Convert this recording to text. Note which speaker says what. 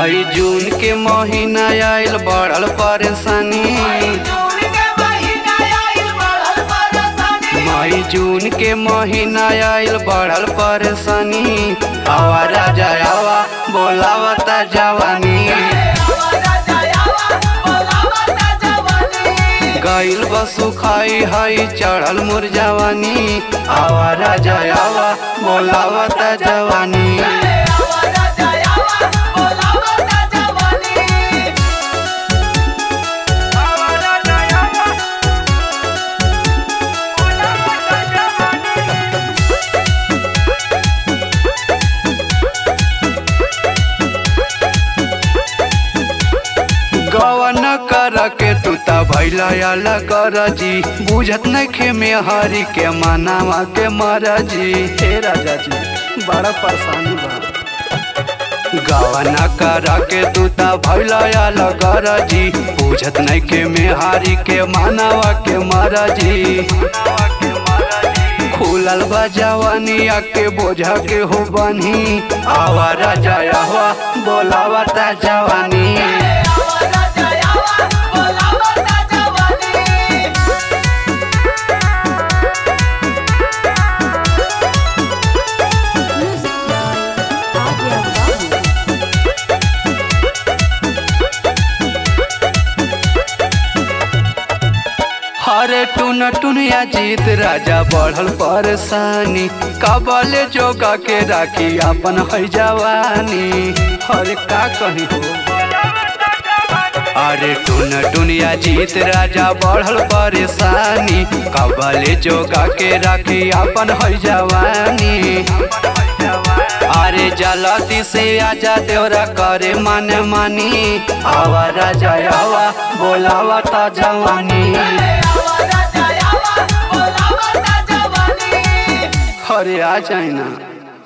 Speaker 1: मई जून के महीना आयल बढ़ल परेशानी मई जून के महीना आयल बढ़ल परेशानी आवा राजा आवा बोलावता जवानी गईल बसु खाई हई चढ़ल मोर जवानी आवा राजा आवा बोलावता जवानी गवन कर के तू ता भैला आला कर जी बुझत नखे में हरी के मनावा के मरजी हे राजा जी बड़ा परेशानी बा गवन कर के तू ता भैला आला कर जी बुझत नखे में हरी के मनावा के मरजी खुलल बा जवानी आके बोझा के हो बनी आवा राजा आवा बोलावा ता जवानी
Speaker 2: Music by Adya Babu.
Speaker 1: हरे टुन टुनिया जीत राजा बढ़ल परेशानी कबले जोगा के राखी अपन है जवानी हरे का कही हो अरे टुन टुनिया जीत राजा बढ़ल परेशानी कबले जोगा के राखी अपन है जवानी अरे जलती से आजा देवरा करे मन मानी आवा राजा आवा बोलावा ता जवानी अरे आ जाए ना